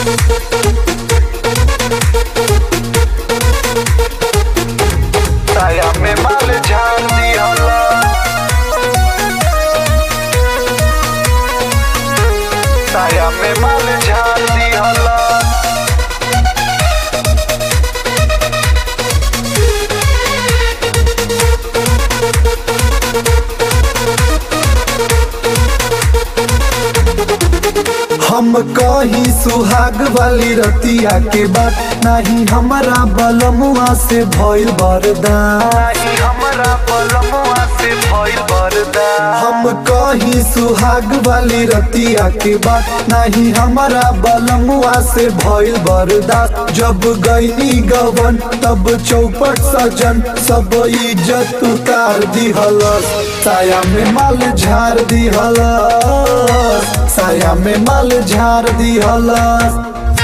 साया में माल झाड़ दिहला साया में माल झाड़ दिहला हम कही सुहाग वाली रतिया के बात नहीं हमारा बलमुआ से भइल बरदान नहीं हमरा पलमुआ से भइल बरदा हम कही सुहाग वाली रतिया के बात नहीं हमारा बलमुआ से भइल बरदास जब गईनी गवन तब चौपट सजन सब इज्जत उतार दिहलस साया में माल झाड़ दिहलस साया में माल झाड़ दिहलस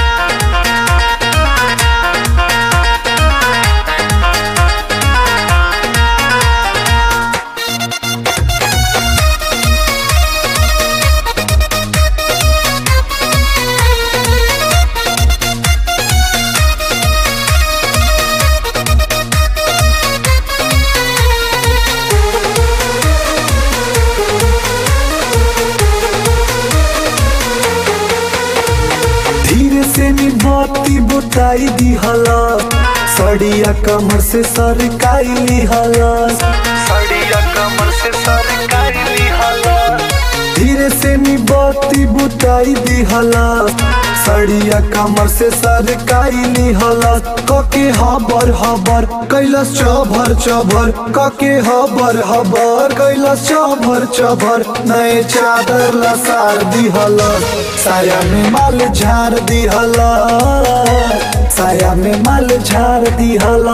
धीरे से निभाती बुताई दिहला सड़िया कमर से सरकाई लिहला सड़िया कमर से सरकारी लिहला धीरे से निभाती बुताई दिहला सड़िया कमर से सरकाई लिहला कके हबर हबर कैलस चभर चभर कके हबर हबर कैलस चभर चभर नए चादर लसार दिहला साया में माल झाड़ दिहला साया में माल झाड़ दिहला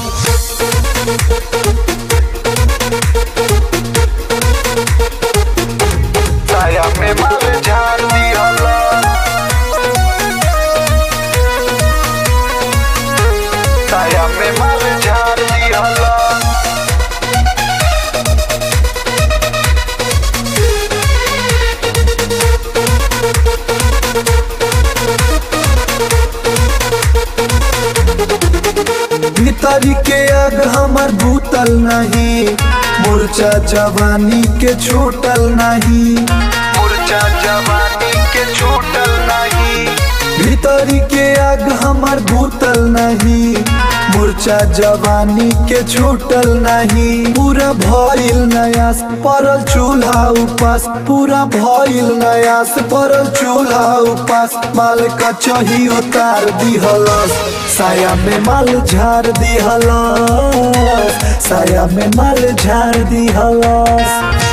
साया में माल झाड़ दिहला साया में माल झाड़ दिहला भीतरी के आग हमर भूतल नहीं मूर्छा जवानी के छूटल नहीं मुरझा जवानी के छूटल नहीं भीतरी के आग हमर भूतल नहीं मूर्छा जवानी के छूटल नहीं पूरा भइल नयास परल चूल्हा उपास पूरा भइल नयास परल चूल्हा उपास माल का चही उतार दिहलस साया में माल झाड़ दिहलस साया में माल झाड़ दिहलस